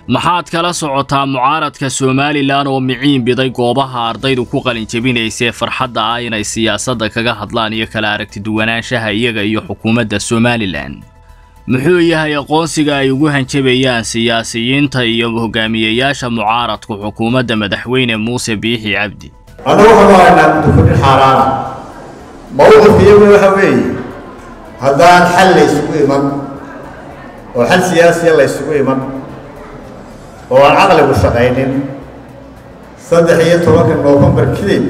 maxaad kala socotaa mucaaradka somalilan oo miciin biday goobaha ardaydu ku qalinjabinaysee farxadda ah inay siyaasadda kaga hadlaan iyo kala aragtiduwanaanshaha iyaga iyo xukuumadda somalilan muxuu yahay aqoonsiga ay ugu hanjabayaan siyaasiyiinta iyo hogaamiyeyaasha mucaaradku xukuumadda madaxweyne muuse biixi cabdi annagu waxaanu haynaa mudufudhin xaaraana mawqifka iyaguna waxa weeye haddaan xal la ysugu iman oo xal siyaasiya la ysugu iman oo aan caqligu shaqaynin saddex iyo tobanka noofembar kadib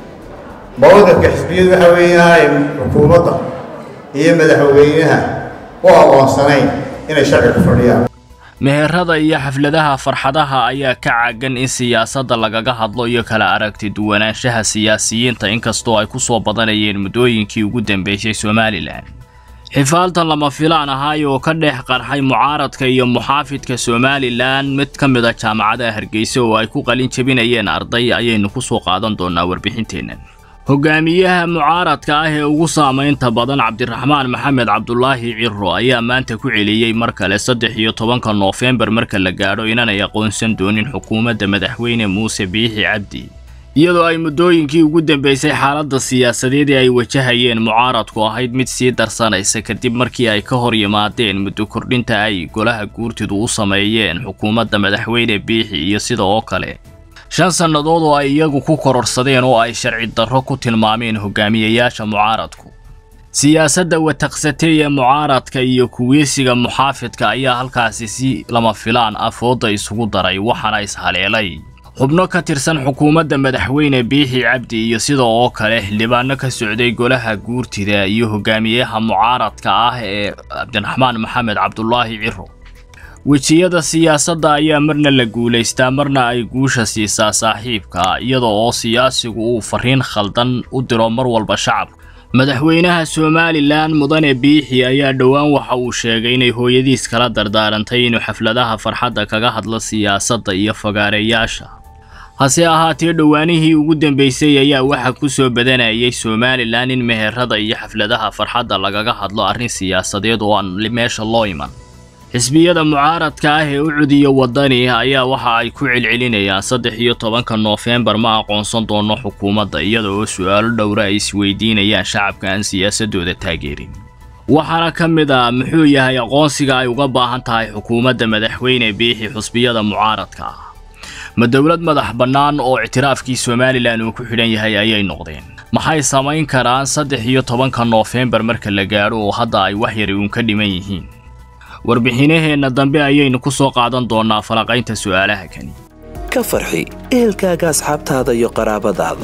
mawqifka xisbiyadu waxa weeyaan xukuumadda iyo madaxweynaha u aqoonsanayn inay sharci ku fadhiyaan meherada iyo xafladaha farxadaha ayaa ka caagan in siyaasadda lagaga hadlo iyo kala aragti duwanaanshaha siyaasiyiinta inkastoo ay ku soo badanayeen muddooyinkii ugu dambeysay somalilan xifaaltan lama filaan ahaay oo ka dhex qarxay mucaaradka iyo muxaafidka somalilan mid ka mid a jaamacadaha hargeysa oo ay ku qalin jabinayeen arday ayaynu ku soo qaadan doonaa warbixinteennan hogaamiyaha mucaaradka ah ee ugu saamaynta badan cabdiraxmaan maxamed cabdulaahi ciro ayaa maanta ku celiyey mar kale saddex iyo tobanka noofembar marka la gaadho inanay aqoonsan doonin xukuumadda madaxweyne muuse biixi cabdi iyadoo ay muddooyinkii ugu dambeysay xaaladda siyaasadeed ee ay wajahayeen mucaaradku ahayd mid sii darsanaysa kadib markii ay ka hor yimaadeen muddo kordhinta ay golaha guurtidu u sameeyeen xukuumadda madaxweyne biixi iyo sida oo kale shan sannadood oo ay iyagu ku kororsadeen oo ay sharci darro ku tilmaameen hogaamiyeyaasha mucaaradku siyaasadda wataqsatay ee mucaaradka iyo kuweysiga muxaafidka ayaa halkaasi si lama filaan ah fooda isugu daray waxaana ishaleelay xubno ka tirsan xukuumadda madaxweyne biixi cabdi iyo sida oo kale xildhibaano ka socday golaha guurtida iyo hogaamiyaha mucaaradka ah ee cabdiraxmaan maxamed cabdulaahi ciro wejiyada siyaasadda ayaa marna la guulaystaa marna ay guusha siisaa saaxiibka iyada oo siyaasigu uu fariin khaldan u diro mar walba shacabka madaxweynaha somalilan mudane biixi ayaa dhowaan waxa uu sheegay inay hooyadiis kala dardaarantay inuu xafladaha farxadda kaga hadlo siyaasadda iyo fagaareyaasha hase ahaatee dhowaanihii ugu dambeysay ayaa waxaa ku soo badanayay somalilan in meherada iyo xafladaha farxadda lagaga hadlo arrin siyaasadeed oo aan meesha loo iman xisbiyada mucaaradka ah ee u cudiya waddani ayaa waxa ay ku celcelinayaan saddex iyo tobanka noofembar ma aqoonsan doono xukuumadda iyada oo su'aalo dhowra ay isweydiinayaan shacabka aan siyaasadooda taageerin waxaana ka mid ah muxuu yahay aqoonsiga ay uga baahan tahay xukuumadda madaxweyne biixi xusbiyada mucaaradka ah ma dowlad madax bannaan oo ictiraafkii somalilan uu ku xidhan yahay ayay noqdeen maxay samayn karaan saddex iyo tobanka noofembar marka la gaadho oo hadda ay wax yari uun ka dhiman yihiin warbixinaheenna dambe ayaynu ku soo qaadan doonnaa falaqaynta su'aalaha kani ka farxi ehelkaaga asxaabtaada iyo qaraabadaada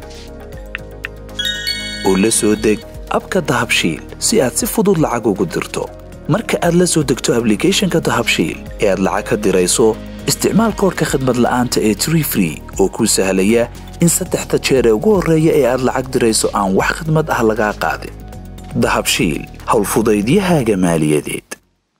oo la soo deg abka dahabshiil si aad si fudud lacag ugu dirto marka aad la soo degto ablicathonka dahabshiil ee aad lacag ka dirayso isticmaal koodhka khadmad la'aanta ee tree free oo kuu sahlaya in saddexda jeer ee ugu horreeya ee aad lacag dirayso aan wax khidmad ah lagaa qaadin dahabshiil howlfudaydiyahaaga maaliyadeed